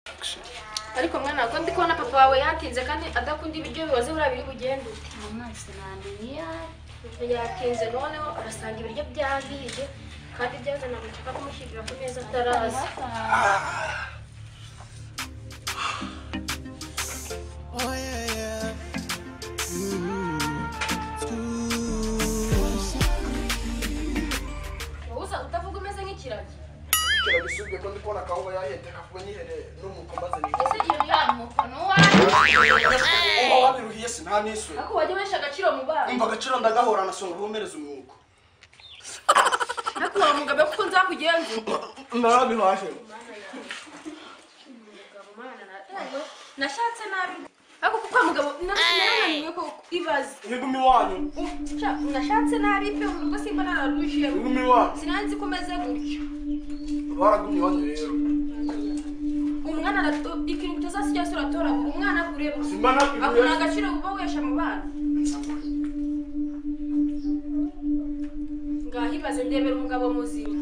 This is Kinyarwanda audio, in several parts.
bigashira ariko mwana ko ndi kubona papa wawe yatinze kandi adakunda ibiryo bibaze buriya biri bugende ute uwo mwese namenye yatinze noneho arasanga ibiryo byahiye kandi byazana amacupa kumushyirira ku meza ataraza oh yeah yeah wowe uza utavuga umeze nk'ikiragi kera gisubwe ko ndi kubona akawuba yahenda kavuga nyihereye n'umuko maze ni ese iyo yamuko nuwanyu uba wabiruhiye sinamiswe ariko wajya ubesha agaciro mu bana umva agaciro ndagahora nasonga bumereza umwuko ariko uwo mugabo kuko nzakugenza narabihahe nashatse nabi ariko kuko wa mugabo nananiwe ko ibaze ntiguma iwanyu Sha, nashatse nabi pe ubwo simba nararuje ntiguma iwanyu sinanzi ko umeze gutyo baragumye iwanyu rero umwana arato- ikintu utazasi cyose uratoragura umwana kureba simba akura nakuye agaciro kuba wesha mu bana ngaho ibaze ndebera umugabo muzima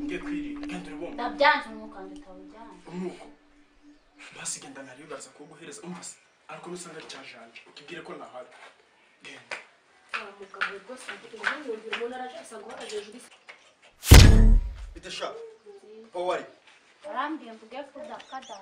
ngiye kwirinda genda uri bumva ndabyanze umwuka nditawujyana umwuko basi genda ntariyugariza kuwuguhereza umva se ariko nusanga ari cya janje ukibwire ko ntahari genda umugabo rwose agira uburenganzira umuntu arajasa guhora hejuru y'isi bidasha aho wari warambiye ngo ujye kudakada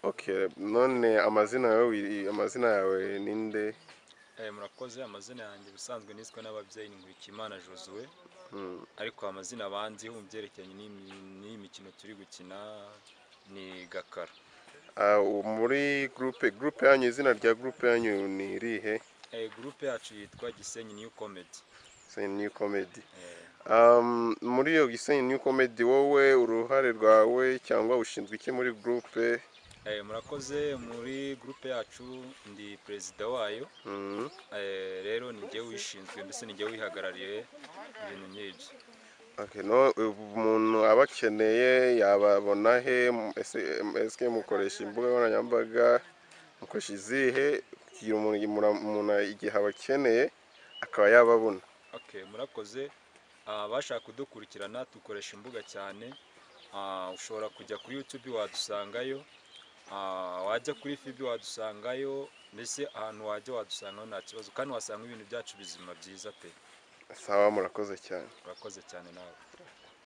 Okay, none amazina yawe wi- amazina yawe ninde? Eh, murakoze amazina yanjye ubusanzwe niswe n'ababyeyi ni Nkurikiyimana Josuwe Mm, ariko amazina banziho mu byerekeranye n'imi- n'iyi mikino turi gukina ni Gakara ah, u- muri groupe groupe yanyu izina rya groupe yanyu ni irihe? eh, gurupe yacu yitwa Gisenyi New Comedy Gisenyi New Comedy. eh, Um, muri iyo Gisenyi New Comedy wowe uruhare rwawe cyangwa ushinzwe iki muri groupe? eh, murakoze muri gurupe yacu ndi perezida wayo Mm. eh, rero ni njye wishinzwe mbese ni njye wihagarariye ibintu nk'ibyo Okay, no umuntu aba akeneye yababona he Ese- ese mukoresha imbuga nkoranyambaga mukoresha izihe kugira umuntu mura- umuntu igihe abakeneye akaba yababona Okay, murakoze abashaka kudukurikirana dukoresha imbuga cyane Ah, ushobora kujya kuri youtube wadusangayo Ah, wajya kuri fibi wadusangayo mbese ahantu wajya wadusangaho nta kibazo kandi wasanga ibintu byacu bizima byiza pe sawa murakoze cyane urakoze cyane nawe